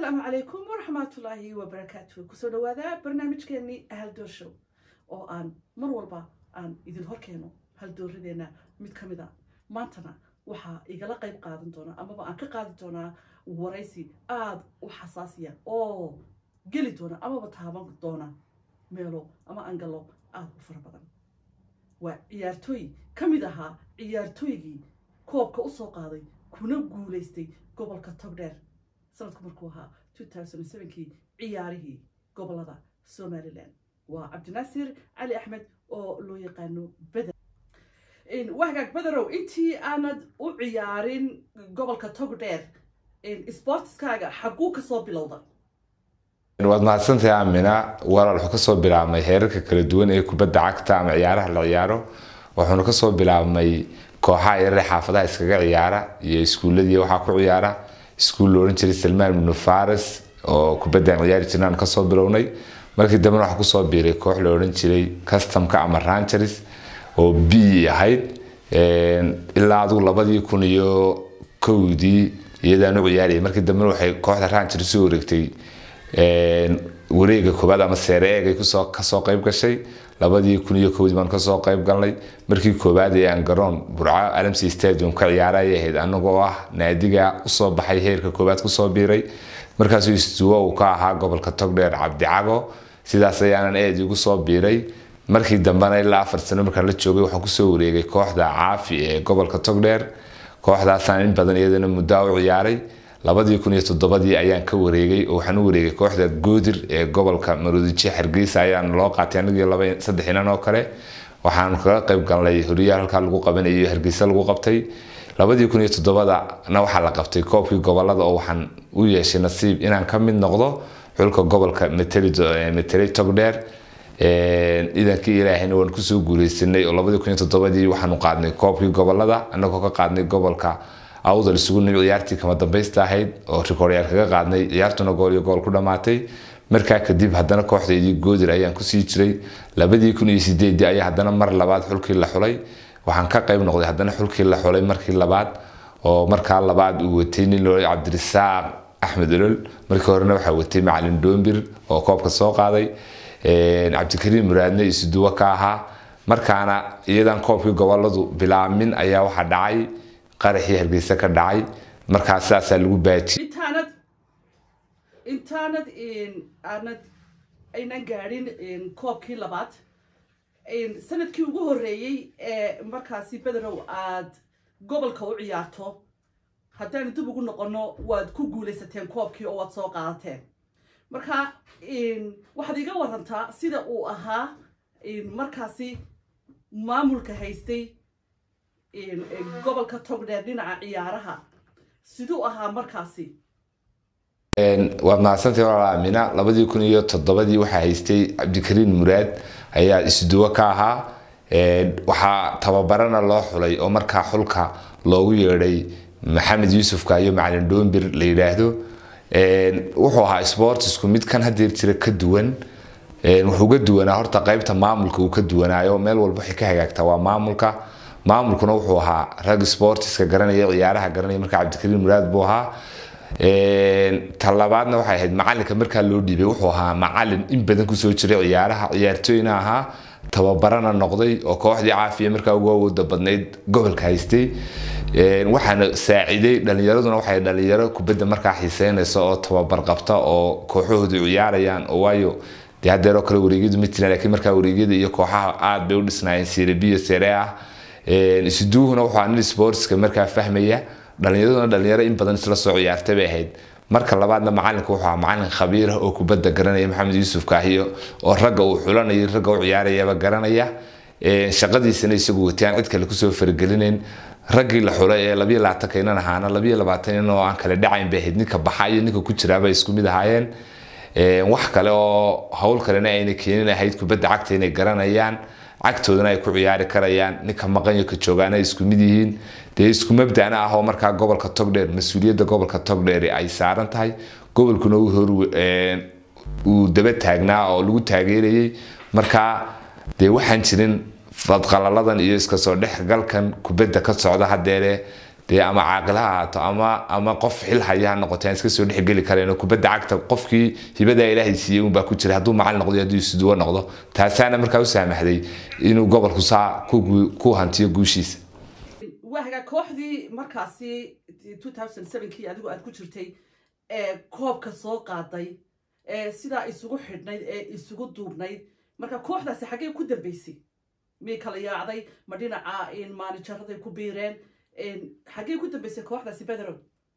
asalaamu calaykum waraxmatullaahi wabarakaatu kusoo dhawaada barnaamijkeenii haldoor show oo aan mar walba aan idin horkeeno haldooradeena mid ka mid a maantana waxaa igala qayb qaadan doonaa amaba aan ka qaadi doonaa waraysi aada u xasaasiya oo geli doona amaba taaban doona meelo ama angalo aada u fara badan waa ciyaartooy ka mid ahaa ciyaartooygii koobka usoo qaaday kuna guulaystay gobolka togdheer sanadku markuu ahaa kii ciyaarihii gobolada somalilan waa cabdinaasir cali axmed oo loo yaqaano beder wahagaag bederow intii aanad u ciyaarin gobolka togdheer sportiskaaga xaguu kasoo bilowda waad mahadsantahay amina walaal wuxuu kasoo bilaabmay heerarka kala duwan ee kubadda cagta ama ciyaaraha la ciyaaro wuxuuna kasoo bilaabmay kooxaha yarare xaafadaha iskaga ciyaara iyo iskuuladii waxaa ku ciyaara iskuul la odhan jiray salmaan ibnu faris oo kubaddan ciyaari jirnaan kasoo bilownay markii dambena waxaa kusoo biiray koox la odhan jiray customka ama rangeres oo b ahayd ilaa adigu labadii kun iyo kowdii iyadaan u ciyaarayay markii dambena waxay kooxda rangeres u wareegtay wareega koobaad ama seere eegay kusoo kasoo qayb gashay labadii kun iyo kowdii baan kasoo qayb galnay markii koobaad ee aan garoon burco alamsi stadium ka ciyaarayay ahayd anagoo ah naadiga usoo baxay heerka koobaad kusoo biiray markaasuu istuwo uu ka ahaa gobolka togdheer cabdicago sidaas ayaanan eed igu soo biiray markii dambena ilaa afar sano markaan la joogay waxaan kusoo wareegay kooxda caafi ee gobolka togdheer kooxdaasaan in badan iyadana muddaa u ciyaaray labadii kun iyo toddobadii ayaan ka wareegay oo waxaan u wareegay kooxda goodir ee gobolka maroodijiye hargeysa ayaan loo qaatay anigii laba saddex inan oo kale waxaan kaga qayb galnay horiyaal halkaa lagu qabanayo hargeysa lagu qabtay labadii kun iyo toddobadana waxaa la qabtay koobkii gobolada oo waxaan u yeeshay nasiib inaan ka mid noqdo xulka gobolka meteley togdheer ciidankii ilaahayna waan kusoo guuleysanay oo labadii kun iyo toddobadii waxaanu qaadnay koobkii gobolada anagoo ka qaadnay gobolka awdal isugu nimi ciyaartii kama dambaysta ahayd oo rikooryaal kaga qaadnay ciyaartuna gool iyo gool ku dhammaatay markaa kadib haddana kooxdeydii goodir ayaan kusii jiray labadii kun iyo sideedii ayaa haddana mar labaad xulkii la xulay waxaan ka qayb noqday haddana xulkii la xulay markii labaad oo markaa labaad uu watay nin loo cabdirisaaq axmed olol markii horena waxaa watay macalin doombir oo koobka soo qaaday cabdikariim muraadne isuduwo ka ahaa markaana iyadan koobkii goboladu bilaamin ayaa waxaa dhacay qaraxii hargeysa ka dhacay markaa sidaasaa lagu baaji intaanad intaanad aanad aynan gaadhin koobkii labaad sanadkii ugu horreeyey ee markaasi bederow aad gobolka u ciyaarto haddaanu dib ugu noqono waad ku guulaysateen koobkii oo waad soo qaadateen marka waxaad iga warantaa sida uu ahaa markaasi maamulka haystay gobolka togdheer dhinaca ciyaaraha siduu ahaa markaasi waad mahadsantahay walaal aamina labadii kun iyo toddobadii waxaa haystay cabdikariin muraad ayaa isduwo ka ahaa waxaa tababarana loo xulay oo markaa xulka loogu yeedhay maxamed yuusufka iyo macalin dhoombir la yidhaahdo wuxuu ahaa sportisku mid kan hadeer jira ka duwan wuxuu ga duwanaa horta qaybta maamulka uu ka duwanaayo meel walba waxay ka hagaagtaa waa maamulka maamulkuna wuxuu ahaa rag sportiska garanaya ciyaaraha garanaya markaa cabdikariin muraad buu ahaa talabaadna waxay ahayd macalinka markaa loo dhiibay wuxuu ahaa macalin in badan kusoo jiray ciyaaraha ciyaartooyna ahaa tababarana noqday oo kooxdii caafiya markaa ugu awooda badnayd gobolka haystay waxaana saaciday dhalinyaraduna waxay dhalinyaro kubadda markaa xiiseynaysa oo tababar qabta oo kooxahoodu ciyaarayaan oo waayo dee hadeeroo kale wareegyadu ma jiraan laakiin markaa wareegyada iyo kooxaha aad bay u dhisnaayeen serebiyo sere ah isduuhuna wuxuu nin sportska markaa fahmaya dhalinyaraduna dhalinyaro in badan isla soo ciyaartay bay ahayd marka labaadna macalinku wuxuu ahaa macalin khabiir ah oo kubadda garanaya maxamed yuusuf kaahiyo oo ragga uu xulanaya ragga u ciyaarayaba garanaya shaqadiisana isagu watayaan cid kale kusoo faragelinayn raggii la xulay ee labiyo labaatanka inan ahaana labiyo labaatan inan oo aan kale dhacayn bay ahayd ninka baxa iyo ninka ku jiraaba isku mid ahaayeen wax kale oo hawl kalena ayna keenin ahayd kubadda cagta inay garanayaan cagtoodana ay ku ciyaari karayaan ninka maqanyo ka joogaana ay isku mid yihiin dee isku mabdana ah oo markaa gobolka togdheer mas-uuliyadda gobolka togdheer ay saaran tahay gobolkuna uu daba taagnaa oo lagu taageerayay markaa dee waxaan jirin fadqalaladan iyo iska soo dhexgalkan kubadda ka socda hadeere dee ama caaqil ha ahaato ama ama qof xil haya ha noqoto aan iska soo dhexgeli karayno kubadda cagta qofkii hibadaa ilaahay siiyey unbaa ku jira hadduu macalin noqdo iyo hadduu isuduwo noqdo taasaana markaa u saamaxday inuu gobolku saa ku guu- ku hantiyo guushiisa waaga kooxdii markaasi 2007kii adigu aad ku jirtay ee koobka soo qaaday ee sidaa isugu xidhnayd ee isugu duubnayd marka kooxdaasi xaggee ku dambeysay miyay kala yaacday ma dhinaca maanijaraday ku biireen xaggee ku dambeysay kooxdaasi bederow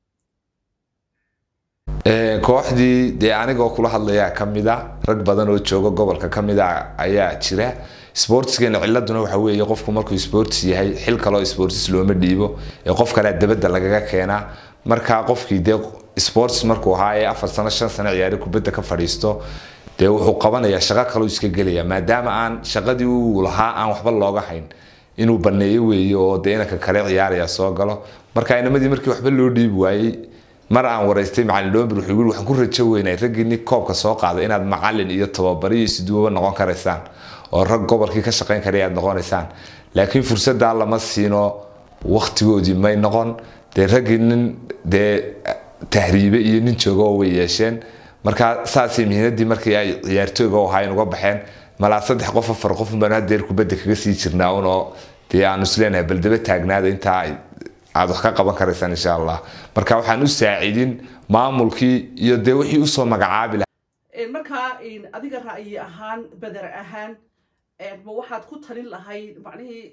Ee, kooxdii dee anigoo kula hadlayaa ka mid a rag badan oo jooga gobolka ka mid a ayaa jira sportskeena ciladuna waxa weeye qofku markuu sports yahay xil kaloo sports looma dhiibo ee qof kalea dabadda lagaga keenaa markaa qofkii dee sports markuu ahaa ee afar sano shan sano ciyaari kubadda ka fadhiisto dee wuxuu qabanayaa shaqo kaloo iska gelaya maadaama aan shaqadii uu lahaa aan waxba looga hayn inuu baneeyo weeye oo dee inanka kale ciyaaraya soo galo marka inamadii markii waxba loo dhiibi waayey mar aan waraystay macalin dhomber wuxuu yiri waxaan ku rajo weynay raggii nin koobka soo qaada inaad macalin iyo tababari iyo siduwaba noqon karaysaan oo rag gobolkii ka shaqayn karaya aad noqonaysaan laakiin fursaddaa lama siino waktigoodii may noqon dee raggii nin dee tahriibe iyo nin jooga oo way yeesheen marka saasay mihinadii markii ay ciyaartooyga u ahaayeen uga baxeen malaa saddex qof afar qof baan hadeer kubadda kaga sii jirnaa unoo dee aanu isleenahay baldaba taagnaada intaa ay aad wax ka qaban karaysaan insha allah marka waxaan u saacidin maamulkii iyo dee wixii usoo magacaabi lahaa markaa adiga ra'yi ahaan beder ahaan ma waxaad ku talin lahayd macnihii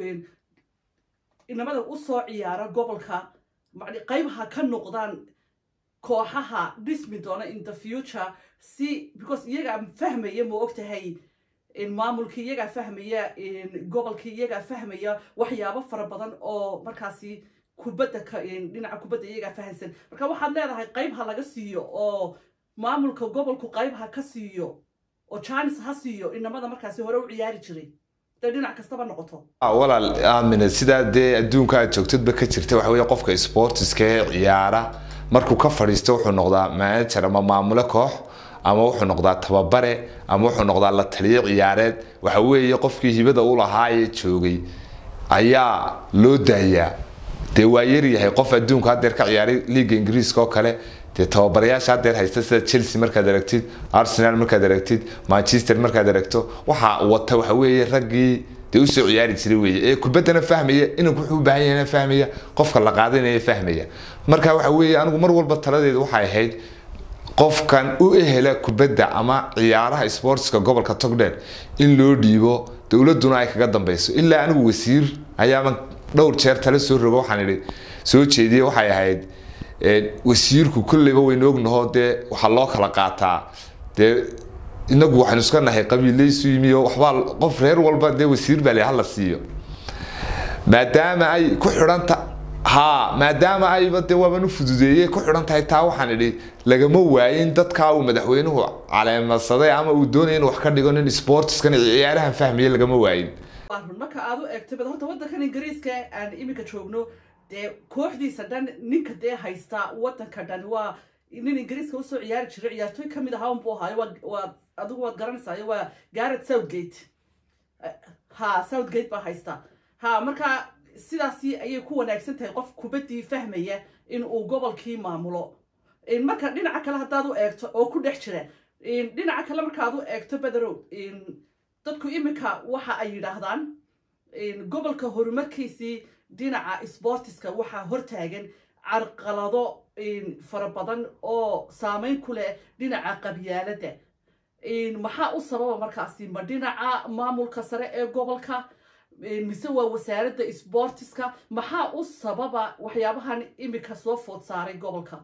inamada usoo ciyaara gobolka mani qaybaha ka noqdaan kooxaha dhismi doona in the future si because iyagaa fahmaya ma ogtahay maamulkii iyagaa fahmaya gobolkii iyagaa fahmaya waxyaabo fara badan oo markaasi kubadda ka dhinaca kubadda iyagaa fahansan marka waxaad leedahay qayb ha laga siiyo oo maamulka gobolku qayb ha ka siiyo oo janis ha siiyo inamada markaasi hore u ciyaari jiray dee dhinac kastaba noqoto walaal aamine sidaa dee adduunka aad joogtadba ka jirta waxa weeye qofka sportiska ee ciyaara markuu ka fadhiisto wuxuu noqdaa manager ama maamule koox ama wuxuu noqdaa tababare ama wuxuu noqdaa la taliyo ciyaareed waxa weeye qofkii hibada u lahaa ee joogay ayaa loo daayaa dee waa yaryahay qof adduunka hadeer ka ciyaaray liiga ingiriiska oo kale dee tababarayaasha hadeer haysta sida chelsea markaad aragtid arsenal markaad aragtid manchester markaad aragto waxa wata waxa weeye raggii dee usoo ciyaari jiray weeye ee kubaddana fahmaya inanku wuxuu u baahan yahayna fahmaya qofka la qaadanaya fahmaya marka waxa weeye anigu mar walba taladeedu waxay ahayd qofkan u ehela kubadda ama ciyaaraha sportska gobolka togdheer in loo dhiibo dowladuna ay kaga dambeyso ilaa anigu wasiir ayaaban dhowr jeer tala soo rogo waxaan idhi soo jeediyey waxay ahayd wasiirku kolleyba waynu ognaho dee waxaa loo kala qaataa dee inagu waxaynu iska nahay qabiilaysu yimi oo waxbaa qof reer walba dee wasiir baa la hala siiyo maadaama ay ku xidhanta ha maadaama ayba dee waaban u fududeeyey ku xidhan tahay taa waxaan idhi lagama waayin dadkaa uu madaxweynuhu caleemasaday ama uu doonaya inuu wax ka dhigo nin sportskan ciyaarahan fahmaya lagama waayin run marka aad u eegto bad horta waddankan ingiriiska aan iminka joogno dee kooxdiisa dhan ninka dee haysta waddanka dhan waa nin ingiriiska usoo ciyaari jiray ciyaartooy ka mid ahaa unbuu ahaayo waa waa adigu waad garanaysayo waa garret southgate ha southgate baa haysta ha marka sidaasi ayay ku wanaagsan tahay qof kubaddii fahmaya in uu gobolkii maamulo marka dhinaca kale haddaad u eegto oo ku dhex jira dhinaca kale markaad u eegto bederow dadku iminka waxa ay yidhaahdaan gobolka horumarkiisii dhinaca sportiska waxaa hortaagan carqalado fara badan oo saameyn ku leh dhinaca qabyaaladda maxaa u sababa markaasi ma dhinaca maamulka sare ee gobolka mise waa wasaaradda sportiska maxaa u sababa waxyaabahan iminka soo food saaray gobolka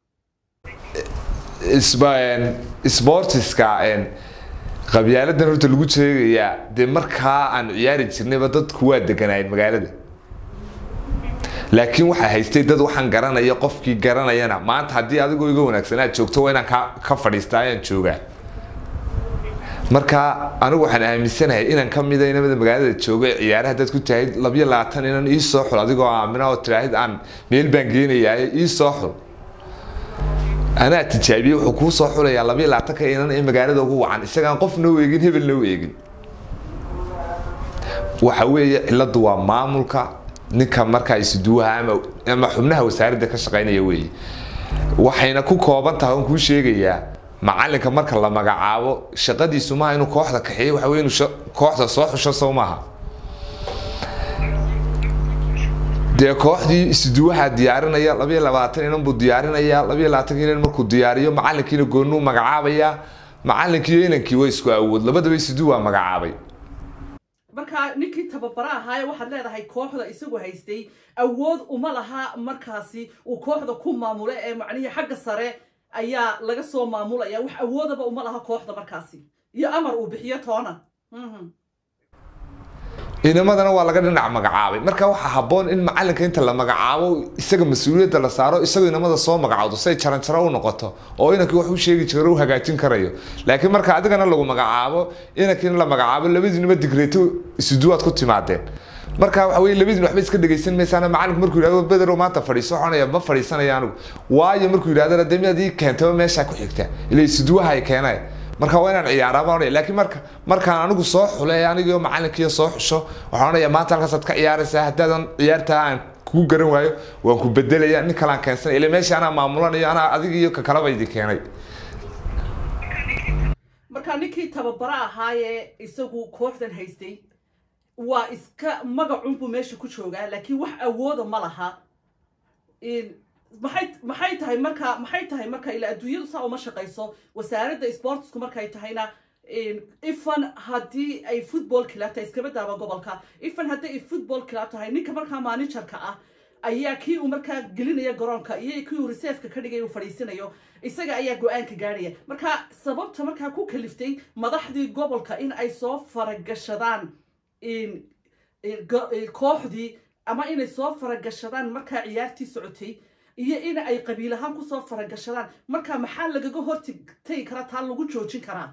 sportiska qabyaaladan horta lagu sheegayaa dee markaa aan ciyaari jirnayba dadku waa deganaayeen magaalada laakiin waxaa haystay dad waxaan garanaya qofkii garanayana maanta haddii adigoo iga wanaagsan aad joogto waa inaan ka fadhiistaa ayaan joogaa marka anigu waxaan aaminsanahay inaan ka mida inamada magaalada jooga ciyaaraha dad ku tahay labiyo labaatan inan ii soo xul adigoo aamina oo tiraahid aan meel baan geenayaa ii soo xul anaa tijaabiyey wuxuu kuu soo xulayaa labiyo labaatanka inan ee magaalada ugu wacan isagaan qofna u eegin hebelna u eegin waxa weeye ciladu waa maamulka ninka markaa isuduwaha ama ama xubnaha wasaaradda ka shaqaynaya weeye waxayna ku kooban tahay oon kuu sheegayaa macalinka marka la magacaabo shaqadiisu maaha inuu kooxda kaxeeyo waxa wey inuu sha- kooxda soo xusho sow maaha dee kooxdii isuduwaha diyaarinaya labayo labaatan inan buu diyaarinaya labayo labaatan inan markuu diyaariyo macalinkiina goonuu magacaabaya macalinkiiyo inankii way isku awood labadaba isuduwa magacaabay marka ninkii tababara ahaaye waxaad leedahay kooxda isagu haystay awood uma laha markaasi uu kooxda ku maamulo ee macnihii xagga sare ayaa laga soo maamulaya wax awoodaba uma laha kooxda markaasi iyo amar uu bixiyo toona Mhm. inamadana waa laga dhinac magacaabay marka waxaa habboon in macalinka inta la magacaabo isaga mas-uuliyadda la saaro isagoo inamada soo magacawdo say jaranjaro u noqoto oo inankii wax u sheegi jiro u hagaajin karayo laakiin marka adigana lagu magacaabo inankiina la magacaabo labadiinaba digreeto isuduwaad ku timaadeen marka waxa weye labadiin waxba iska dhegaysan maysaan macalinku markuu yidhahdo bederow maanta fadhiiso waxoonaya ma fadhiisanaya anigu waayo markuu yidhahdana dee miyaad ii keentaba meeshaa ku xigta ila isuduwaha ay keeneen marka waa inaan ciyaaraa baan odhanaya laakiin marka markaan anigu soo xulay anigio macalinkiiyo soo xusho waxaan odhanaya maanta halkaasaad ka ciyaaraysaa haddaadan ciyaartaa aan kugu garan waayo waan ku bedelaya nin kalaan keensanaya ila meesha anaa maamulanayo anaa adiga iyo ka kalaba idin keenay marka ninkii tababara ahaayee isagu kooxdan haystay waa iska magacunbuu meesha ku joogaa laakiin wax awooda ma laha In- maxay maxay tahay marka maxay tahay marka ilaa adduunyadu saa uma shaqayso wasaaradda sportsku markay tahayna in- ifan haddii ay football club tahay iskaba daaba gobolka ifan haddii ay football club tahay ninka markaa managerka ah ayaa kii uu markaa gelinaya garoonka iyo kii uu reserveka ka dhigay uu fadhiisanayo isaga ayaa go-aanka gaadhaya marka sababta markaa ku kaliftay madaxdii gobolka in ay soo faragashadaan in in go- in kooxdii ama inay soo faragashadaan markaa ciyaartii socotay iyo in ay qabiil ahaan kusoo faragashadaan marka maxaa lagaga hortagi karaa taa lagu joojin karaa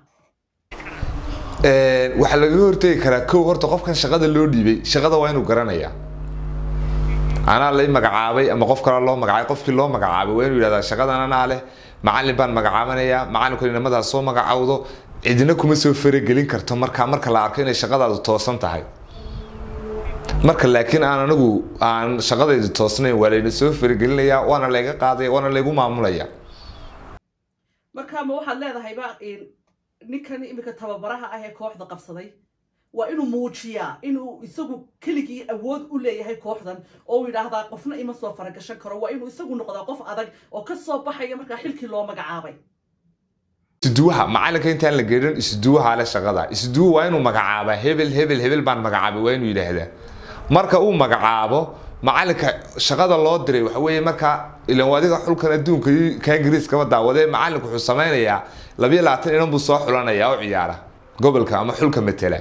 waxaa lagaga hortegi karaa kow horta qofkan shaqada loo dhiibay shaqada waa inuu garanayaa anaa lay magacaabay ama qof kale loo magacaabay qofkii loo magacaabay waa inuu yidhahdaa shaqadan anaa leh macalin baan magacaabanayaa macalinku inamadaas soo magacawdo cidina kuma soo faragelin karto marka marka la arko inay shaqadaadu toosan tahay marka laakiin aan anigu aan shaqadaydu toosnayn waa layna soo faragelinayaa waana layga qaadaya waana laygu maamulaya marka ma waxaad leedahayba in ninkan iminka tababaraha ah ee kooxda qabsaday waa inuu muujiyaa inuu isagu keligii awood u leeyahay kooxdan oo uu yidhaahdaa qofna ima soo faragashan karo waa inuu isagu noqdaa qof adag oo ka soo baxaya markaa xilkii loo magacaabay isuduwaha macalinka intaan la geedhan isuduwaha le shaqada isuduwa waa inuu magacaabaa hebel hebel hebel baan magacaabay waa inuu yidhaahdaa marka uu magacaabo macalinka shaqada loo diray waxa weeye markaa ilan adiga xulkan adduunka iyo ka ingiriiskaba daawadee macalinku wuxuu samaynayaa labiyo labaatan inan buu soo xulanaya oo ciyaara gobolka ama xulka matela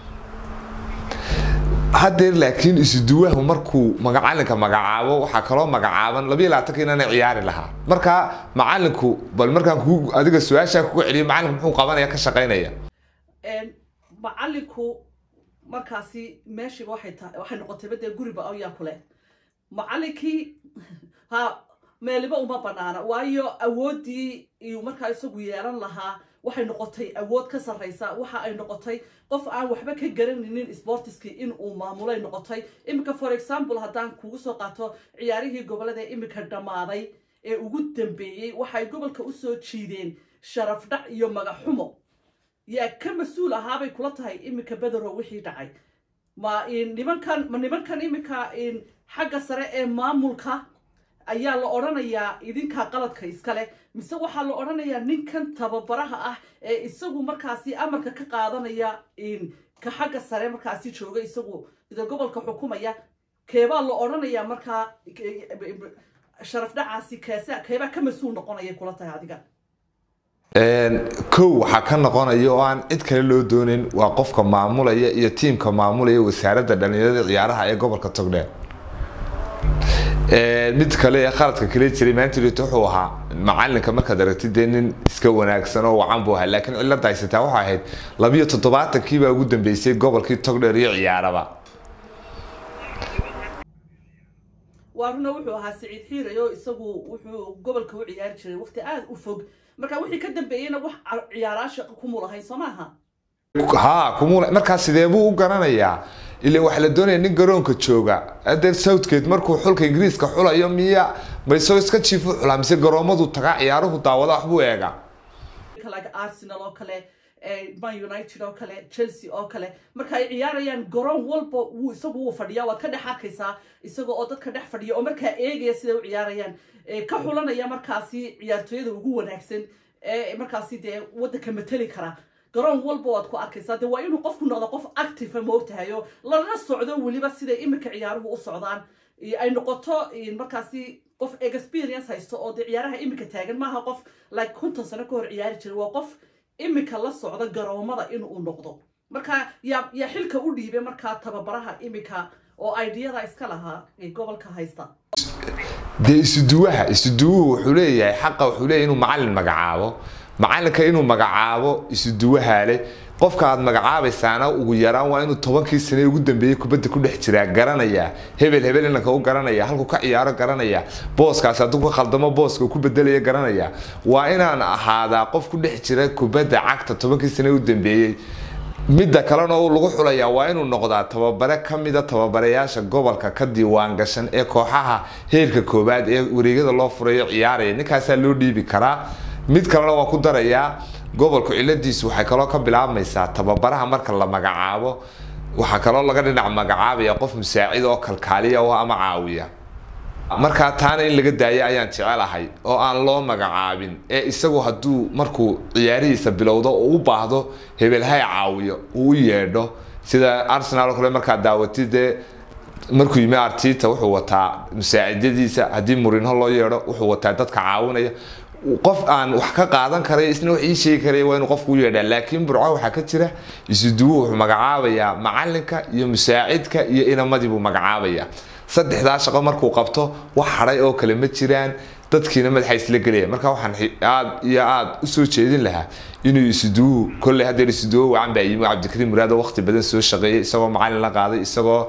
haddeer laakiin isuduwahu markuu macalinka magacaabo waxaa kaloo magacaaban labiyo labaatanka inana ciyaari lahaa marka macalinku bal markaan ku adiga su-aashaa kugu celiyo macalinku muxuu qabanaya ka shaqaynaya Een, macalinku markaasi meeshiiba waxay tahay waxay noqotay badee guriba ayaa ku leh macalinkii ha meeliba uma banaana waayo awooddii iyuu markaa isagu yeelan lahaa waxay noqotay awood ka sarraysa waxa ay noqotay qof aan waxba ka garanaynin sportiskii in uu maamulay noqotay iminka for example haddaan kugu soo qaato ciyaarihii gobolada ee iminka dhammaaday ee ugu dambeeyey waxay gobolka usoo jiideen sharaf dhac iyo magaxumo yaa ka mas-uul ahaabay kula tahay iminka bederow wixii dhacay ma in nimankan ma nimankan iminka in xagga sare ee maamulka ayaa la odhanayaa idinkaa qaladka iskale mise waxaa la odhanayaa ninkan tababaraha ah ee isagu markaasi amarka ka qaadanaya in ka xagga sare markaasi jooga isagu ida gobolka xukumaya keebaa la odhanayaa markaa sharaf dhacaasi keesa keebaa ka mas-uul noqonaya kula tahay adiga kow waxaa ka noqonaya oo aan cid kale loo doonin waa qofka maamulaya iyo tiimka maamulaya wasaaradda dhalinyarada ciyaaraha ee gobolka togdheer mid kale ee qaladka kale jiray maantilit wuxuu ahaa macalinka markaad aragtid dee nin iska wanaagsan oo wacan buu ahaa laakiin cilada haysataa waxay ahayd labiyo toddobaatankii baa ugu dambeysay gobolkii togdheer iyo ciyaaraba waa runa wuxuu ahaa siciid xiiray oo isagu wuxuu gobolka u ciyaari jiray waqti aada u fog marka wixii ka dambeeyeyna wax ciyaaraa shaqo kumulahayn soo maaha ha kumula markaa sidee buu u garanayaa ilaa waxaa la doonaya nin garoonka jooga adeer southgate markuu xulka ingiriiska xulayo miya ma isagoo iska jiifu xulaa mise garoomadu tagaa ciyaaruhu daawada waxbuu eegaa like arsenal oo kale man united oo kale chelsea oo kale marka ay ciyaarayaan garoon walba wuu isagu wuu fadhiyaa waad ka dhex arkaysaa isaga oo dadka dhex fadhiya oo markaa eegaya siday u ciyaarayaan ka xulanaya markaasi ciyaartooyada ugu wanaagsan ee markaasi dee waddanka mateli kara garoon walba waad ku arkaysaa dee waa inuu qofku noqdo qof active ma ogtahayo lana socdo weliba siday iminka ciyaaruhu u socdaan ay noqoto markaasi qof experience haysto oo dee ciyaaraha iminka taagan maaha qof like konton sano ka hor ciyaari jiray waa qof iminka la socda garoomada inuu noqdo marka yaa yaa xilka u dhiibay markaa tababaraha iminka oo ideyada iska lahaa ee gobolka haysta dee isuduwaha isuduwuhu wuxuu leeyahay xaqa wuxuu leeyahay inuu macalin magacaabo macalinka inuu magacaabo isuduwaha leh qofka aad magacaabaysaana ugu yaraan waa inuu tobankii sane ugu dambeeyey kubadda ku dhex jiraa garanaya hebel hebel inanka u garanaya halkuu ka ciyaaro garanaya booskaasi hadduu ka khaldamo booska uu ku bedelaya garanaya waa inaan ahaadaa qof ku dhex jira kubadda cagta tobankii sane u dambeeyey midda kalena uu lagu xulayaa waa inuu noqdaa tababare ka mida tababarayaasha gobolka ka diiwaan gashan ee kooxaha heerka koowaad ee wareegyada loo furayo ciyaaraya ninkaasaa loo dhiibi karaa mid kalena waa ku darayaa gobolku ciladiisu waxay kaloo ka bilaabmaysaa tababaraha marka la magacaabo waxaa kaloo laga dhinac magacaabaya qof musaacid oo kalkaaliya oo ama caawiya markaa taana in laga daayo ayaan jecelahay oo aan loo magacaabin ee isagu hadduu markuu ciyaarihiisa bilowdo oo u baahdo hebelhay caawiyo uu u yeedho sida arsenal oo kale markaa daawatid dee markuu yimi artita wuxuu wataa musaacidyadiisa haddii murinho loo yeedho wuxuu wataa dadka caawinaya qof aan wax ka qaadan karay isna wax ii sheegi karay waa inuu qofku u yeedhaa laakiin burco waxaa ka jira isuduwu wuxuu magacaabayaa macalinka iyo musaacidka iyo inamadii buu magacaabayaa saddexdaa shaqo markuu qabto wax hadhay oo kale ma jiraan dadkiina madaxa isla gelaya marka waxaan aad iyo aad usoo jeedin lahaa inuu isuduwu kolley haddeer isuduwo wacan baa yimi cabdikariim muraad oo waqti badan soo shaqeeyay isagoo macalin la qaaday isagoo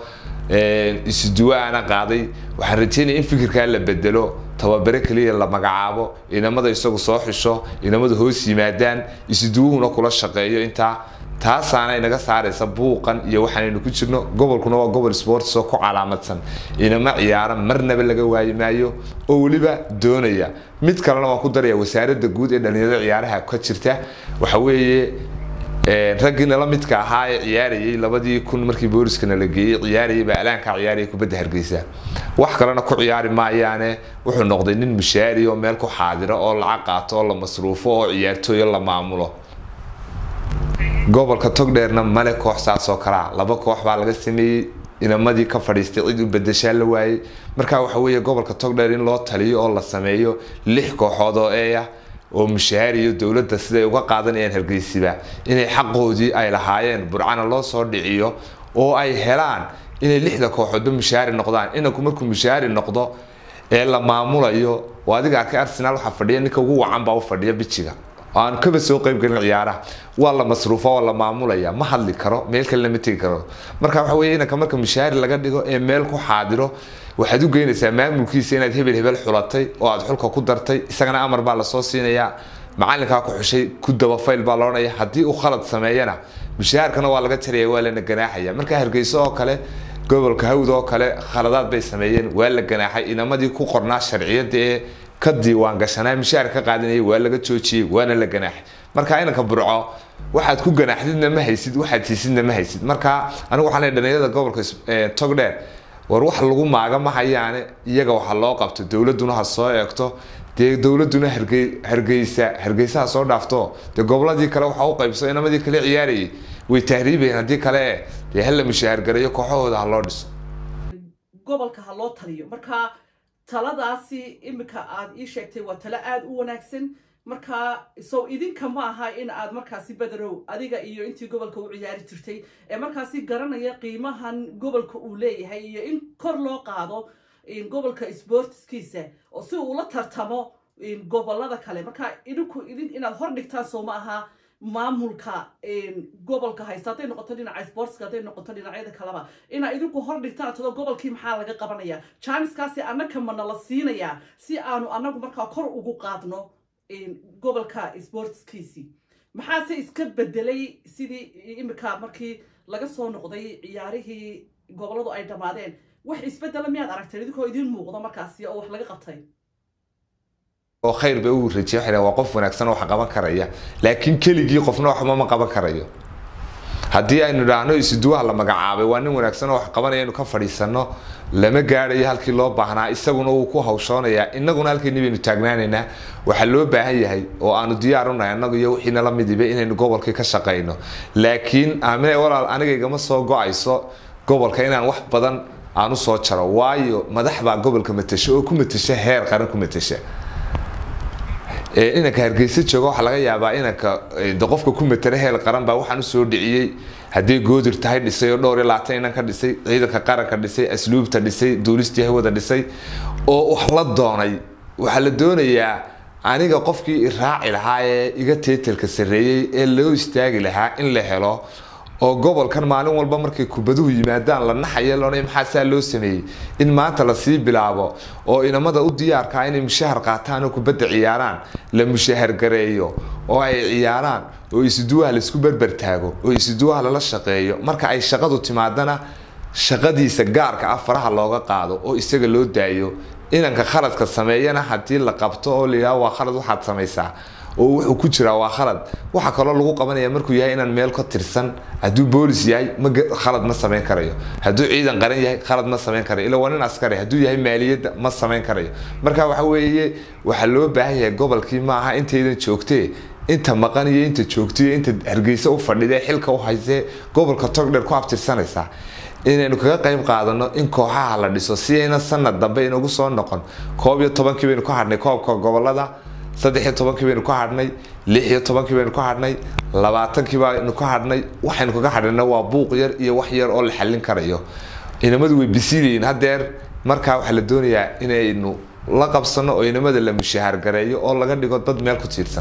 isuduwo aana qaaday waxaan rajeynaya in fikirkaa la bedelo tababare keliya la magacaabo inamada isagu soo xisho inamada hoos yimaadaan isuduwuhuna kula shaqeeyo intaa taasaana inaga saaraysa buuqan iyo waxaanaynu ku jirno gobolkuna waa gobol sports oo ku calaamadsan inama ciyaara marnaba laga waayi maayo oo weliba doonaya mid kalena waan ku daraya wasaaradda guud ee dhalinyarada ciyaaraha ka jirta waxa weeye raggiina la midka ahaa ee ciyaarayay labadii kun markii booliskana la geeyey ciyaarayay baa alaankaa ciyaaraya kubadda hargeysa wax kalena ku ciyaari maayaane wuxuu noqday nin mushaari oo meel ku xaadira oo lacag qaato oo la masruufo oo ciyaartooyo la maamulo gobolka togdheerna male koox saas oo kalea laba koox baa laga sameeyey inamadii ka fadhiistay cid u bedeshaa la waayey marka waxa weeye gobolka togdheer in loo taliyo oo la sameeyo lix kooxood oo eeya oo mushaariyo dowladda siday uga qaadanayaan hargeysiba inay xaqoodii ay lahaayeen burcana loo soo dhiciyo oo ay helaan inay lixda kooxoodba mushaari noqdaan inanku markuu mushaari noqdo ee la maamulayo oo adiga arkay arsenal waxaa fadhiya ninka ugu wacan baa u fadhiya bijiga aan kaba soo qaybgelin ciyaaraha waa la masruufa waa la maamulaya ma hadli karo meel kale lama tegi karo marka waxa weye inanka marka mushaari laga dhigo ee meel ku xaadiro waxaad u geynaysaa maamulkiisa inaad hebel hebel xulatay oo aad xulka ku dartay isagana amar baa lasoo siinayaa macalinkaa ku xushay ku dabafayl baa loodhanaya haddii uu khalad sameeyana mushaharkana waa laga jaraya waa lana ganaaxaya marka hargeyso oo kale gobolka hawd oo kale khaladaad bay sameeyeen waa la ganaaxay inamadii ku qornaa sharciyada ee ka diiwaan gashanaa mushaar ka qaadanayay waa laga joojiyey waana la ganaaxay marka inanka burco waxaad ku ganaaxdidna ma haysid waxaad siisidna ma haysid marka anigu waxaan leeyahay dhalinyarada gobolka togdheer war wax lagu maaga ma hayaane iyaga waxa loo qabto dowladuna ha soo eegto dee dowladuna hargeysa hargeysaha soo dhaafto dee goboladii kale waxa u qaybso inamadii kale ciyaarayay way tahriibayeen haddii kale dee hala mushahargareeyo kooxahooda ha loo dhiso gobolka ha loo taliyo marka taladaasi iminka aad ii sheegtay waa talo aada u wanaagsan marka sow idinka ma aha in aad markaasi bederow adiga iyo intii gobolka u ciyaari jirtay ee markaasi garanaya qiimahan gobolka uu leeyahay iyo in kor loo qaado gobolka sportskiisa oo si uu la tartamo gobolada kale marka idinku idin inaad hor dhigtaan soo ma aha maamulka gobolka haysta hadday noqoto dhinaca sportska hadday noqoto dhinacyada kaleba inaa idinku hor dhigtaan todo gobolkii maxaa laga qabanaya janiskaasi annaka mana la siinayaa si aanu annagu markaa kor ugu qaadno gobolka sportskiisii maxaase iska bedelay sidii imika markii laga soo noqday ciyaarihii goboladu ay dhammaadeen wax isbedela miyaad aragteen idinkoo idiin muuqda markaasi oo wax laga qabtay oo khayr bay ugu rajiya waxay waa qof wanaagsan oo wax qaban karaya laakiin keligii qofna waxba ma qaban karayo haddii aynu idhaahno isuduwaha la magacaabay waa nin wanaagsan oo wax qabanaya inu ka fadhiisano lama gaadhayo halkii loo baahnaa isaguna wuu ku hawshoonayaa innaguna halkayni baynu taagnaanaynaa waxaa loo baahan yahay oo aanu diyaar unahay annagu iyo wixii nala midiba inaynu gobolkii ka shaqayno laakiin aamine walaal aniga igama soo go-ayso gobolka inaan wax badan aan usoo jaro waayo madax baa gobolka matasha oo ku matasha heer qaran ku matasha inanka hargeysa jooga waxaa laga yaabaa inanka de qofka ku matala heel qaran baa waxaan usoo dhiciyey haddii goodir tahay dhisay oo dhowr iyo labaatan inan ka dhisay ciidanka qaranka dhisay asluubta dhisay duulistii hawada dhisay oo wax la doonay waxaa la doonayaa aniga qofkii iraaci lahaa ee iga teetelka sarreeyey ee loo istaagi lahaa in la helo oo gobolkan maalin walba markay kubaduhu yimaadaan la naxaya loonay maxaa saa loo sameeyey in maanta lasii bilaabo oo inamada u diyaarkaa inay mushahar qaataan oo kubadda ciyaaraan la mushahar gareeyo oo ay ciyaaraan oo isuduwaha laisku berber taago oo isuduwaha lala shaqeeyo marka ay shaqadu timaadana shaqadiisa gaarka ah faraha looga qaado oo isaga loo daayo inanka khaladka sameeyana haddii la qabto oo layidhaha waa khalad waxaad samaysaa oo wuxuu ku jiraa waa khalad waxaa kaloo lagu qabanaya markuu yahay inaan meel ka tirsan hadduu boolis yahay ma khalad ma samayn karayo hadduu ciidan qaran yahay khalad ma samayn karayo ila waa nin askari hadduu yahay maaliyadda ma samayn karayo marka waxa weeye waxaa loo baahan yahay gobolkii maaha intaydan joogtee inta maqan iyo inta joogtaiyo inta hargeysa u fadhidee xilka u haysee gobolka togdheer ku abtirsanaysaa inaynu kaga qayb qaadano in kooxaha la dhiso si ayna sanad dambe inagu soo noqon koob iyo tobankii baynu ka hadhnay koobka gobolada saddex iyo tobankii baynu ka hadhnay lix iyo tobankii baynu ka hadhnay labaatankii baynu ka hadhnay waxaynu kaga hadhayna waa buuq yar iyo wax yar oo la xallin karayo inamadu way bisiilayiin haddeer markaa waxaa la doonayaa inaynu la qabsano oo inamada la mushahar gareeyo oo laga dhigo dad meel ku tiirsan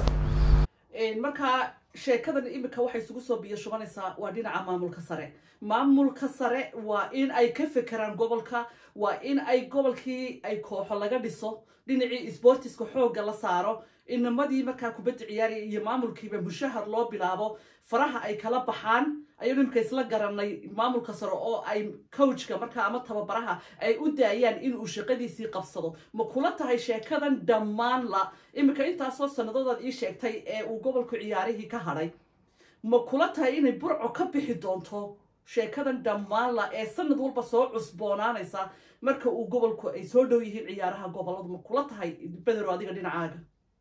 markaa sheekadan imika waxay isugu soo biyo shubanaysaa waa dhinaca maamulka sare maamulka sare waa in ay ka fekeraan gobolka waa in ay gobolkii ay kooxo laga dhiso dhinacii sbortiska xoogga la saaro inamadii markaa kubadda ciyaaraya iyo maamulkiiba mushahar loo bilaabo faraha ay kala baxaan ayaynu imika isla garanay maamulka sare oo ay coachka markaa ama tababaraha ay u daayaan inuu shaqadiisii qabsado ma kula tahay sheekadan dhammaan la imika intaasoo sanadoodaad ii sheegtay ee uu gobolku ciyaarihii ka hadhay ma kula tahay inay burco ka bixi doonto sheekadan dhammaan la ee sanad walba soo cusboonaanaysa marka uu gobolku ay soo dhow yihiin ciyaaraha goboladu ma kula tahay bedero adiga dhinacaaga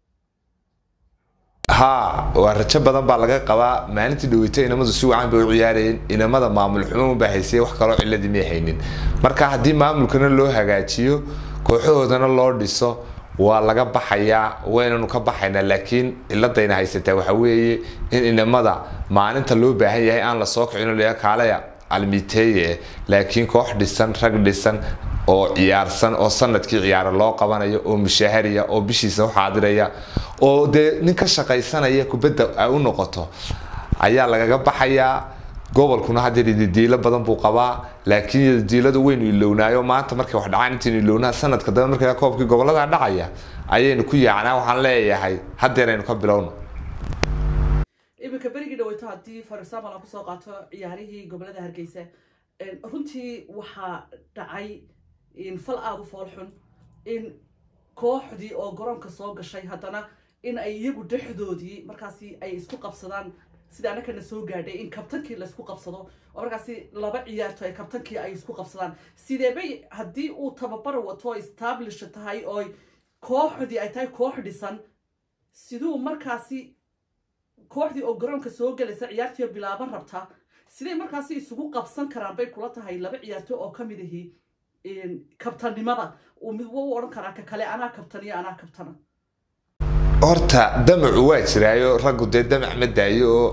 haa waa rajo badan baa laga qabaa maalintii dhaweyta inamadu si wacan bay u ciyaarayeen inamada maamul xumo baa haysay wax kaloo ciladii may haynin marka haddii maamulkana loo hagaajiyo kooxahoodana loo dhiso waa laga baxayaa waynanu ka baxaynaa laakiin ciladayna haysataa waxa weeye in inamada maalinta loo baahan yahay aan la soo kicin la kaalaya almiteeye laakiin koox dhisan rag dhisan oo ciyaarsan oo sanadkii ciyaaro loo qabanayo oo mushahariya oo bishiisa u xaadiraya oo dee nin ka shaqaysanaya kubadda ay u noqoto ayaa lagaga baxayaa gobolkuna haddeer ididiilo badan buu qabaa laakiin ididiiladu waynu ilownaayo maanta markay wax dhacaan intaynu ilownaa sanadka dambe markaa koobkii gobolada dhacaya ayaynu ku yaacnaa waxaan leeyahay haddeer aynu ka bilowno iminka berigii dhaweyto haddii for example aan kusoo qaato ciyaarihii gobolada hargeysa runtii waxaa dhacay fal aada u foolxun in kooxdii oo garoonka soo gashay haddana in ay iyagu dhexdoodii markaasi ay isku qabsadaan sida anakana soo gaadhay in kabtankii laysku qabsado oo markaasi laba ciyaarto ay kabtankii ay isku qabsadaan sideebay haddii uu tababar wato establish tahay oo kooxdii ay tahay koox dhisan siduu markaasi kooxdii oo garoonka soo galaysa ciyaartii bilaaban rabta siday markaasi isugu qabsan karaan bay kula tahay laba ciyaarto oo ka mid ahi kabtannimada uu mid u odhan karaa ka kale anaa kabtaniyo anaa kabtana horta damacu waa jiraayo raggu dee damac ma daayo oo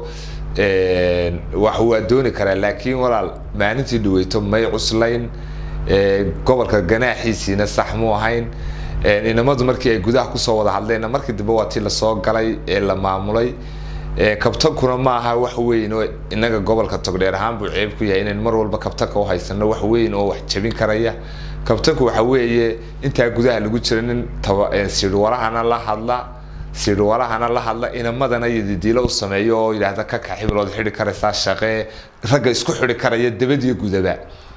wax waa dooni karaa laakiin walaal maalintii dhaweyto may cuslayn gobolka ganaaxiisiina sax mu ahayn inamadu markii ay gudaha kusoo wada hadleen markii dambe waa tii lasoo galay ee la maamulay kabtankuna ma aha wax weyn oo inaga gobolka togdheer ahaan buu ceeb ku yahay inayn mar walba kabtanka u haysano wax weyn oo wax jabin karaya kabtanku waxa weeye intaa gudaha lagu jira nin sirwarahana la hadla sidhwalahana la hadla inamadana yadidiilo u sameeyo oo yidhaahda ka kax hibilood xidhi karaysaa shaqee ragga isku xidhi karaya dabadiyo gudaba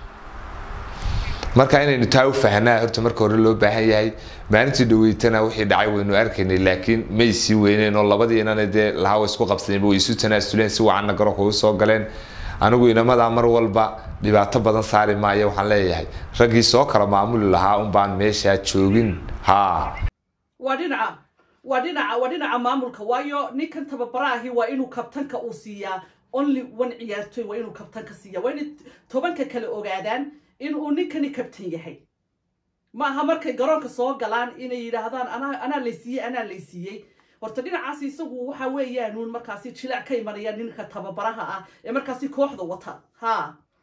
marka inaynu taa u fahnaa horta marka hore loo baahan yahay maalintii dhaweytana wixii dhacay waynu arkaynay laakiin may sii weyneen oo labadiinana dee lahaa way isku qabsadeenba way isu tanaasuleen si wacanna garoonka ugu soo galeen anigu inamadaa mar walba dhibaato badan saari maayo waxaan leeyahay raggii soo kala maamuli lahaa un baan meeshaa joogin haa waa dhinaca waa dhinaca waa dhinaca maamulka waayo ninkan tababaraahi waa inuu kabtanka uu siiyaa only one ciyaartoy waa inuu kabtanka siiya waa inay tobanka kale ogaadaan inuu ninkani kabtan yahay ma aha markay garoonka soo galaan inay yidhaahdaan anaa anaa laysiiyey anaa laysiiyey horta dhinacaas isagu waxa weeyaanuun markaasi jilac ka imanaya ninka tababaraha ah ee markaasi kooxda wata ha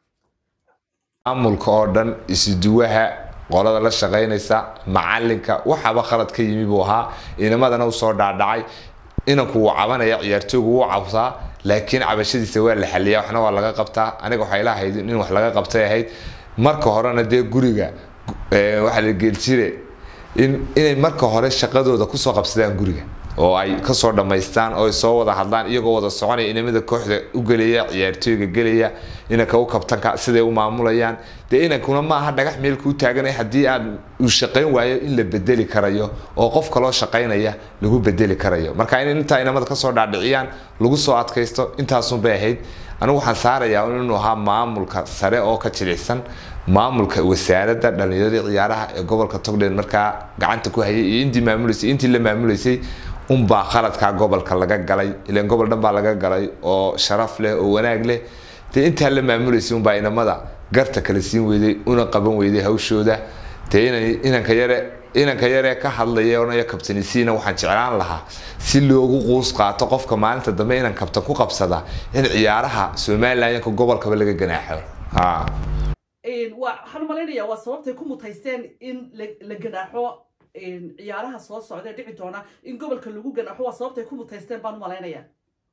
maamulka oo dhan isuduwaha qolada la shaqaynaysa macalinka waxaba khalad ka yimi buu ahaa inamadana usoo dhaadhacay inanku wuu cabanaya ciyaartooygu wuu cabsaa laakiin cabashadiisa waa la xaliyaa waxna waa laga qabtaa aniga waxay lahayd in wax laga qabtay ahayd marka horena dee guriga waxaa la geeljire in inay marka hore shaqadooda kusoo qabsadaan guriga oo ay kasoo dhammaystaan oo ay soo wada hadlaan iyagoo wada soconaya inamada kooxda u gelaya ciyaartooyga gelaya inanka u kabtanka siday u maamulayaan dee inankuna maaha dhagax meel kuu taaganay haddii aad uu shaqayn waayo in la bedeli karayo oo qof kaloo shaqaynaya lagu bedeli karayo marka in intaa inamada kasoo dhaadhiciyaan lagu soo adkaysto intaasunbay ahayd anigu waxaan saarayaa inuu ahaa maamulka sare oo ka jilicsan maamulka wasaaradda dhallinyaradii ciyaaraha ee gobolka togdheer markaa gacanta ku hayay iyo intii maamuleysay intii la maamuleysay unbaa khaladkaa gobolka laga galay ilan gobol dhan baa laga galay oo sharaf leh oo wanaag leh dee intaa la maamuleysay unbaa inamada garta kala siin weyday una qaban weyday hawshooda dee ina inanka yare inanka yaree ka hadlaya onaya kabtanisiina waxaan jeclaan lahaa si loogu quus qaato qofka maalinta dambe inan kabtan ku qabsada in ciyaaraha somalilanka gobolkaba laga ganaaxo ha waxaan malaynayaa waa sababtay ku mutaysteen in la ganaaxo ciyaaraha soo socda ee dhici doona in gobolka lagu ganaaxo waa sababtay ku mutaysteen baan u malaynayaa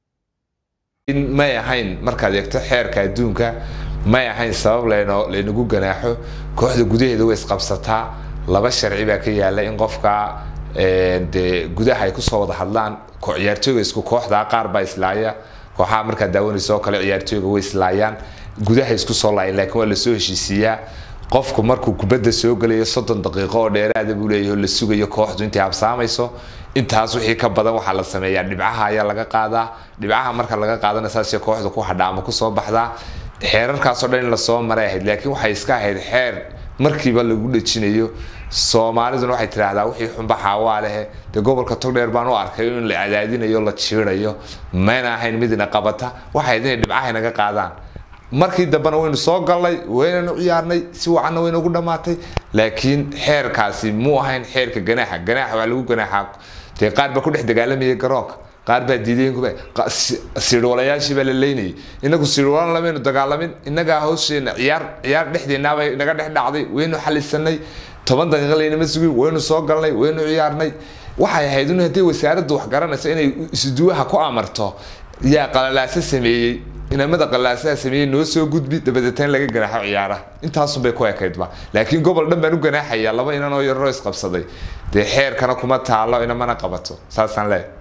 in may ahayn markaad eegto xeerka adduunka may ahayn sabab layno laynagu ganaaxo kooxda gudaheeda way isqabsataa laba sharci baa ka yaala in qofka dee gudaha ay kusoo wada hadlaan ciyaartooyga isku kooxda qaar baa islaaya kooxaha markaad daawanaysa oo kale ciyaartooyga way islaayaan gudaha isku soo laayan laakiin waa lasoo heshiisiiyaa qofku markuu kubadda soo gelayo soddon daqiiqo oo dheeraada buu leeyahay oo la sugayo kooxdu intay habsaamayso intaas wixii ka badan waxaa la sameeyaa dhibcaha ayaa laga qaadaa dhibcaha marka laga qaadana saasay kooxdu ku hadha ama kusoo baxdaa xeerarkaasoo dhan in lasoo maray ahayd laakiin waxay iska ahayd xeer markiiba lagu dhejinayo soomaaliduna waxay tidhaahdaa wixii xunba xaawaa lehe dee gobolka togdheer baan u arkay in la cadaadinayo la jiidayo mayna ahayn midna qabata waxay ahayd inay dhibcaha naga qaadaan markii dambena waynu soo galnay waynanu ciyaarnay si wacanna waynagu dhammaatay laakiin xeerkaasi muu ahayn xeerka ganaaxa ganaaxa waa lagu ganaaxaa dee qaar baa ku dhex dagaalamayay garoonka qaar baa diideenkuba siidhwalayaashii baa la leynayay inagu siidhwalan lamaynu dagaalamin innagaa hawsheena ciyaar ciyaar dhexdeenaabay naga dhex dhacday waynu xalisanay toban daqiiqa laynama sugin waynu soo galnay waynu ciyaarnay waxay ahayd in haddii wasaaraddu wax garanayso inay isduwaha ku amarto yaa qalalaasa sameeyey inamada qalaasaha sameeyey noo soo gudbi dabadeetaan laga ganaaxo ciyaaraha intaasunbay ku ekaydba laakiin gobol dhan baan u ganaaxayaa laba inan oo yaroo isqabsaday dee xeerkana kuma taalo inamana qabato saasaan leeyahay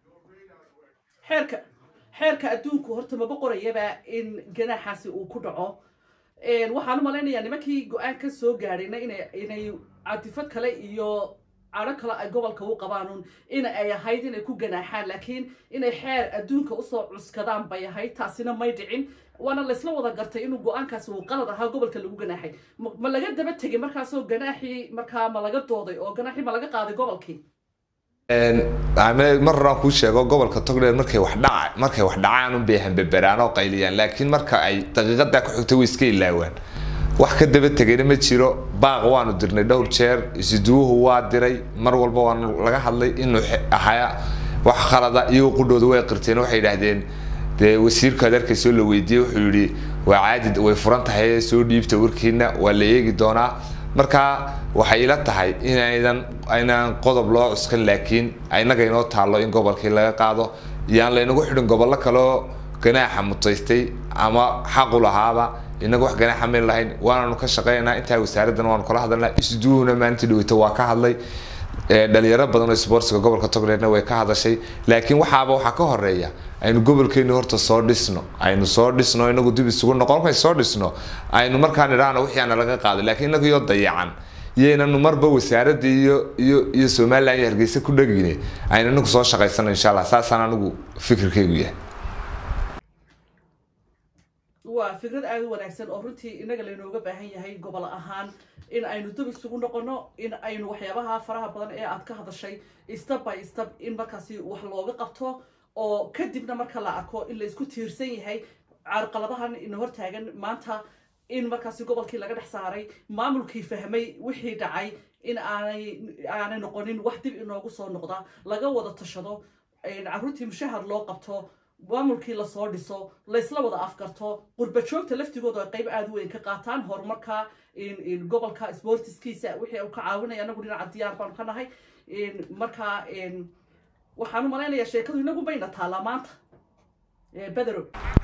xeerka xeerka adduunku horta maba qorayaba in ganaaxaasi uu ku dhaco waxaan u malaynayaa nimankii go-aan ka soo gaadhayna inay inay catifad kale iyo cadho kale ay gobolka u qabaanun in ay ahayd inay ku ganaaxaan laakiin inay xeer adduunka usoo cuskadaan bay ahayd taasina may dhicin waana laysla wada gartay inuu go-aankaasi uu qalad ahaa gobolka lagu ganaaxay ma laga daba tegay markaasoo ganaaxii markaa ma laga dooday oo ganaaxii ma laga qaaday gobolkii mar horaan kuu sheego gobolka togdheer markay wax dhaca markay wax dhacaan unbay hambeberaan oo qayliyaan laakiin marka ay daqiiqadaa ku xigto way iska ilaawaan wax ka daba tegayna ma jiro baaq waanu dirnay dhowr jeer isiduwuhu waa diray mar walba waanu laga hadlay inuu ahaa wax khalada iyagoo qudhooda way qirteen waxay yidhaahdeen dee wasiirka adeerkaysoo la weydiiyey wuxuu yidhi waa caadi way furan tahay soo dhiibta warkiina waa la eegi doonaa marka waxay ila tahay inaydan aynaan qodob loo cuskan laakiin inaga inoo taallo in gobolkii laga qaado iyaan laynagu xidhin gobollo kaleo ganaaxa mutaystay ama xaqu lahaaba inaga wax ganaaxa mayn lahayn waananu ka shaqeynaa intaa wasaaraddan waanu kala hadalnaa isduuhuna maalintii dhaweyta waa ka hadlay dhalinyaro badan oo sportsiga gobolka togdheerna way ka hadashay laakiin waxaaba waxaa ka horeeya aynu gobolkeeni horta soo dhisno aynu soo dhisno inagu dib isugu noqon markay soo dhisno aynu markaa nidhaahno wixii aana laga qaado laakiin inagu iyo dayacan iyaynanu marba wasaaradda iyo iyo iyo somalilan iyo hargeysa ku dhegine aynu inagu soo shaqaysano insha allah saasaan anigu fikirkaygu yahay waa fikrad aada u wanaagsan oo runtii inaga laynooga baahan yahay gobol ahaan in aynu dub isugu noqono in aynu waxyaabaha faraha badan ee aad ka hadashay step by step in markaasi wax looga qabto oo kadibna marka la arko in laysku tiirsan yahay carqaladahan ina hortaagan maanta in markaasi gobolkii laga dhex saaray maamulkii fahmay wixii dhacay in aanay aanay noqonin wax dib inoogu soo noqda laga wada tashado carruurtii mushahar loo qabto maamulkii lasoo dhiso laysla wada afgarto qurba joogta laftigooda ay qayb aada u weyn ka qaataan horumarka gobolka sportiskiisa wixii uu ka caawinaya anagu dhinaca diyaar baanu ka nahay marka waxaan u malaynayaa sheekadu inagu bayna taalaa maanta bedero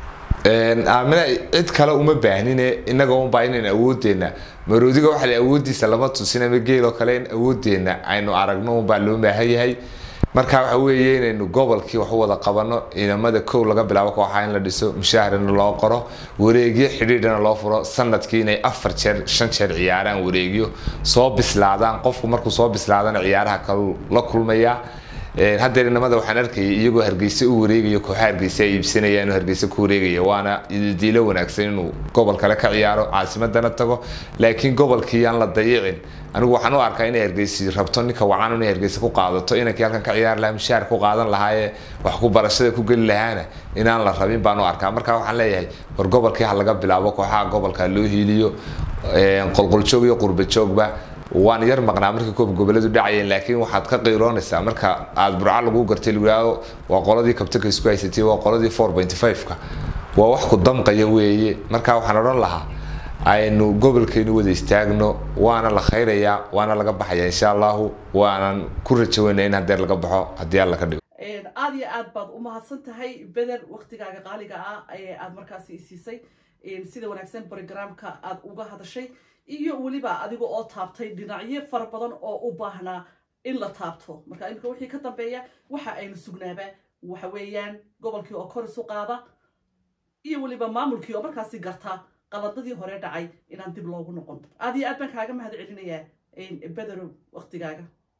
aamina cid kale uma baahnine inaga unbaa inaynu awoodeena maroodiga waxaa la awoodiisa lama tusin ama geeloo kale in awoodeena aynu aragno unbaa loo baahan yahay marka waxa weeye inaynu gobolkii wax u wada qabano ciidamada kow laga bilaabo kooxaa in la dhiso mushaharina loo qoro wareegyo xidhiidhana loo furo sanadkii inay afar jeer shan jeer ciyaaraan wareegyo soo bislaadaan qofku markuu soo bislaadana ciyaaraha kalu la kulmaya haddeer inamada waxaan arkayay iyagoo hargeysa u wareegaya kooxa hargeysa ay iibsanaya inuu hargeysa ku wareegaya waana diilo wanaagsan inuu gobol kale ka ciyaaro caasimadana tago laakiin gobolkii aan la dayicin anigu waxaan u arkaa inay hargeysi rabto ninka wacan inay hargeysa ku qaadato inankii halkan ka ciyaari lahaa mushaar ku qaadan lahaayee wax ku barashada ku geli lahaana inaan la rabin baan u arkaa marka waxaan leeyahay war gobolkii ha laga bilaabo kooxaha gobolka loo hiiliyo qolqoljoog iyo qurbajoogba waan yar maqnaa markii koob goboleedu dhacayeen laakiin waxaad ka qiiroonaysaa marka aad burca lagu gartay lagu yidhaahdo waa qoladii kabtanka isku haysatay waa qoladii four point five-ka waa wax ku damqaya weeye marka waxaan odhan lahaa aynu gobolkeenu wada istaagno waana la khayrayaa waana laga baxaya insha allahu waanan ku rajaweynaa in hadeer laga baxo haddii alla ka dhigo aada iyo aad baad u mahadsan tahay beder waktigaaga qaaliga ah ee aad markaasi isiisay sida wanaagsan brogramka aad uga hadashay iyo weliba adiga oo taabtay dhinacyo fara badan oo u baahnaa in la taabto marka imika wixii ka dambeeya waxa aynu sugnaaba waxa weeyaan gobolkii oo kor isu qaada iyo weliba maamulkii oo markaasi garta qaladadii hore dhacay inaan dib loogu noqon aad iyo aad baan kaaga mahad celinayaa bederow waktigaaga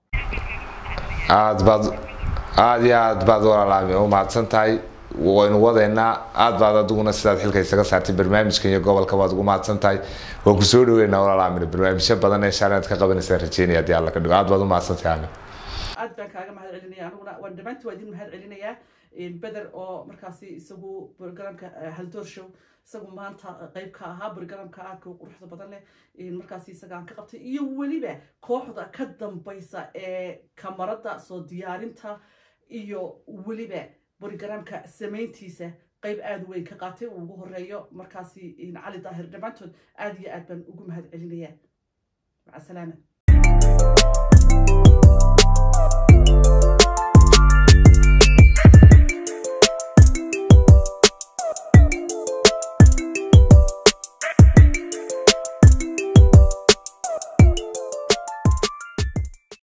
aad baad aada iyo aad baad walaalaami u mahadsan tahay waynu wadeynaa aad baad adiguna sidaad xilka isaga saartay barnaamijkan iyo gobolka baad ugu mahadsan tahay waan kusoo dhaweynaa walaalaamin barnaamijyo badan ee shaalaad ka qabanaysaa rajeynaya haddii alla ka dhigo aad baad u mahadsan tahay aamin aad baan kaaga mahad celinaya aniguna waan dhammaantii waa idin mahad celinayaa beder oo markaasi isagu programka haldoor show isagu maanta qayb ka ahaa programka aadka quruxda badan leh markaasi isagaan ka qabtay iyo weliba kooxda ka dambaysa ee kamarada soo diyaarinta iyo weliba brogramka samayntiisa qayb aada weyn ka qaatay uu ugu horeeyo markaasi cali daahir dhammaantood aada iyo aad baan ugu mahad celinayaa maca salaama